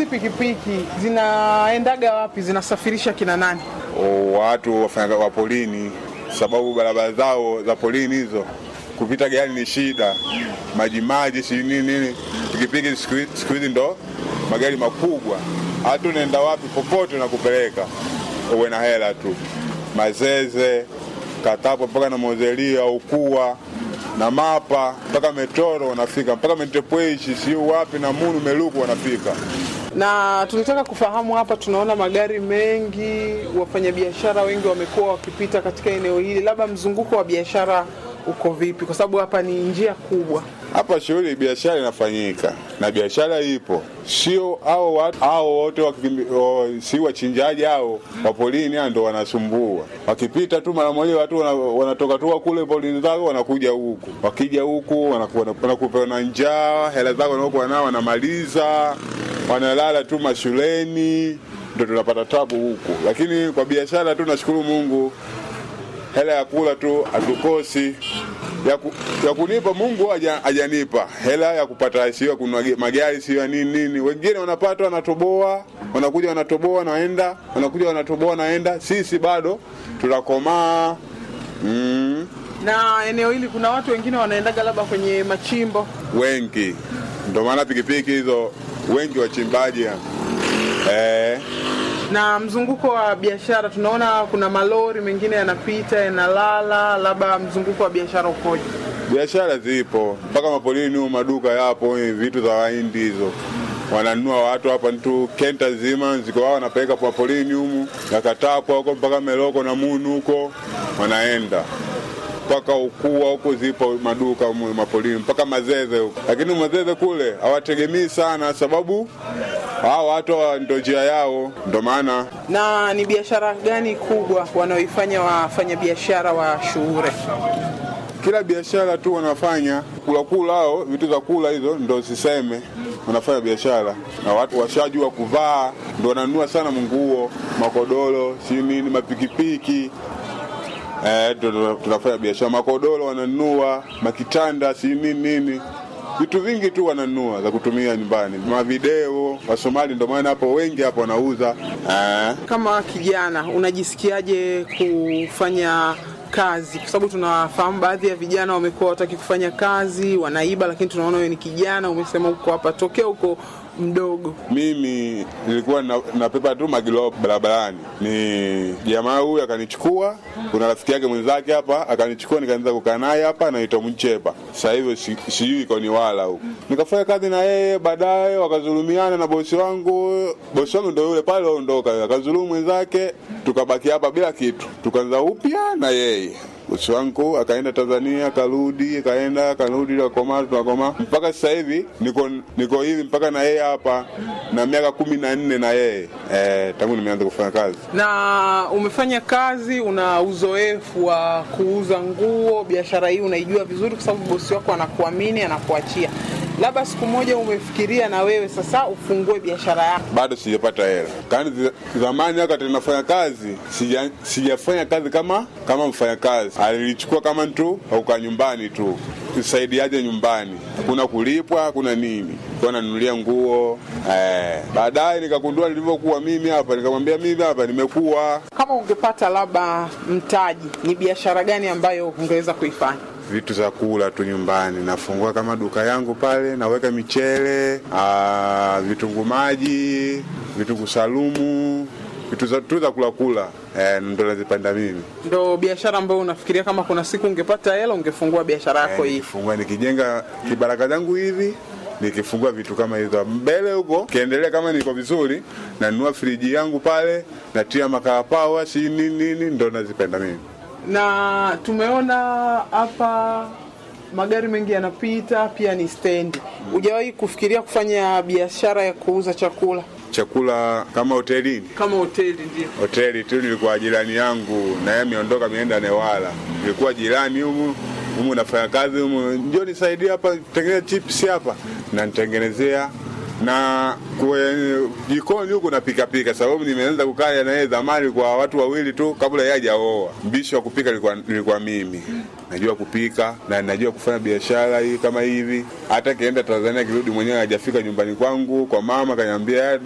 pikipiki zinaendaga wapi? Zinasafirisha kina nani? O, watu wafanya wa polini, sababu barabara zao za polini hizo kupita gari ni shida, maji maji, si nini nini. Pikipiki siku hizi- siku hizi ndo magari makubwa, hata unaenda wapi popote nakupeleka, uwe na hela tu. Mazeze, Katapo mpaka na Mozelia, Ukua na Mapa mpaka Metoro wanafika, mpaka Mentepweshi, siu wapi na Munu Meluku wanafika. Na tunataka kufahamu hapa, tunaona magari mengi, wafanyabiashara wengi wamekuwa wakipita katika eneo hili, labda mzunguko wa biashara uko vipi? Kwa sababu hapa ni njia kubwa. Hapa shughuli biashara inafanyika na biashara ipo, sio hao watu hao wote wakikimbi- o, si wachinjaji hao wa polini hao ndo wanasumbua. Wakipita tu mara moja watu wana- wanatoka tu kule polini zao wanakuja huku, wakija huku wanaku- wanakupa na njaa, hela zao wanaokuwa nao wanamaliza, wanalala tu mashuleni, ndo tunapata tabu huku. Lakini kwa biashara tu nashukuru Mungu, hela ya kula tu hatukosi ya, ku, ya kunipa Mungu haja- hajanipa hela ya kupata, sio ya kununua ge- magari, sio ya nini nini. Wengine wanapata wanatoboa, wanakuja wanatoboa, naenda wanakuja wanatoboa, naenda. Sisi bado tunakomaa mm, Na eneo hili kuna watu wengine wanaendaga labda kwenye machimbo. wengi, ndio maana pikipiki hizo wengi wachimbaji eh, Na mzunguko wa biashara tunaona kuna malori mengine yanapita yanalala, labda mzunguko wa biashara ukoje? biashara zipo mpaka mapolini huko, maduka yapo, eh, vitu za wahindi hizo wananunua watu hapa tu kenta zima ziko wao wanapeleka kwa polini humu yakatapwa huko mpaka Meloko na Munu huko wanaenda mpaka ukua huko zipo maduka humu mapolini mpaka Mazeze huko, lakini Mazeze kule hawategemei sana, sababu hao watu hawa ndo njia yao, ndo maana Na ni biashara gani kubwa wanaoifanya wafanyabiashara wa Shuure? kila biashara tu wanafanya kula kula, hao vitu za kula hizo ndo siseme, wanafanya biashara na watu washajua kuvaa, ndo wananunua sana nguo, makodoro, si nini, mapikipiki eh, ndo ndo tunafanya biashara. Makodoro wananunua, makitanda, si nini nini, vitu vingi tu wananunua za kutumia nyumbani, mavideo. Wasomali ndo maana hapo wengi hapo wanauza eh. Kama kijana unajisikiaje kufanya kazi? Kwa sababu tunafahamu baadhi ya vijana wamekuwa wataki kufanya kazi, wanaiba, lakini tunaona wewe ni kijana, umesema uko hapa tokea huko mdogo. Mimi nilikuwa na- napepa tu magilo barabarani, ni jamaa huyu akanichukua. Kuna rafiki yake mwenzake hapa akanichukua, nikaanza kukaa naye hapa, anaitwa Mchepa. Sasa hivi si- sijui iko ni wala huko, nikafanya kazi na yeye. Baadaye wakazulumiana na bosi wangu. Bosi wangu ndo yule pale aondoka, akazulumu mwenzake, tukabaki hapa bila kitu, tukaanza upya na yeye bosi wangu akaenda Tanzania, akarudi, akaenda, akarudi, tukakomaa, tukakomaa mpaka sasa hivi niko niko hivi mpaka na yeye hapa na miaka kumi na nne na yeye eh, tangu nimeanza kufanya kazi. Na umefanya kazi, una uzoefu wa kuuza nguo, biashara hii unaijua vizuri, kwa sababu bosi wako anakuamini, anakuachia. Labda siku moja umefikiria na wewe sasa ufungue biashara yako. Bado sijapata hela. Kani zi- zamani wakati nafanya kazi sija, sijafanya kazi kama kama mfanyakazi, alilichukua kama mtu auka nyumbani tu kusaidiaje nyumbani, hakuna kulipwa, hakuna nini, kwa nanunulia nguo eh. Baadaye nikagundua nilivyokuwa mimi hapa, nikamwambia mimi hapa nimekuwa Kama ungepata labda mtaji, ni biashara gani ambayo ungeweza kuifanya? vitu za kula tu nyumbani. Nafungua kama duka yangu pale, naweka michele, ah, vitunguu maji, vitunguu salumu, vitu za tu za kula kula, eh, ndo nazipanda mimi. Ndo biashara ambayo unafikiria kama kuna siku ungepata hela ungefungua biashara yako Eh, hii? nikifungua nikijenga kibaraka zangu hivi nikifungua vitu kama hizo mbele huko, kiendelea kama niko vizuri, nanunua friji yangu pale, natia makarapawa si nini nini, ndo nazipenda mimi. na tumeona hapa magari mengi yanapita, pia ni stendi. Hujawahi kufikiria kufanya biashara ya kuuza chakula Chakula kama hotelini kama hoteli? Ndio. hoteli tu, nilikuwa jirani yangu na yeye ameondoka ameenda Newala, nilikuwa jirani humu humu, nafanya kazi humu, njoo nisaidie hapa, tengeneza chips hapa, na nitengenezea na kwenye jikoni huku napika pika, sababu nimeanza kukaa na yeye zamani kwa watu wawili tu kabla yeye hajaoa. Mbishi wa kupika nilikuwa, nilikuwa mimi najua kupika na najua kufanya biashara hii kama hivi. Hata kienda Tanzania kirudi mwenyewe hajafika nyumbani kwangu kwa mama, kaniambia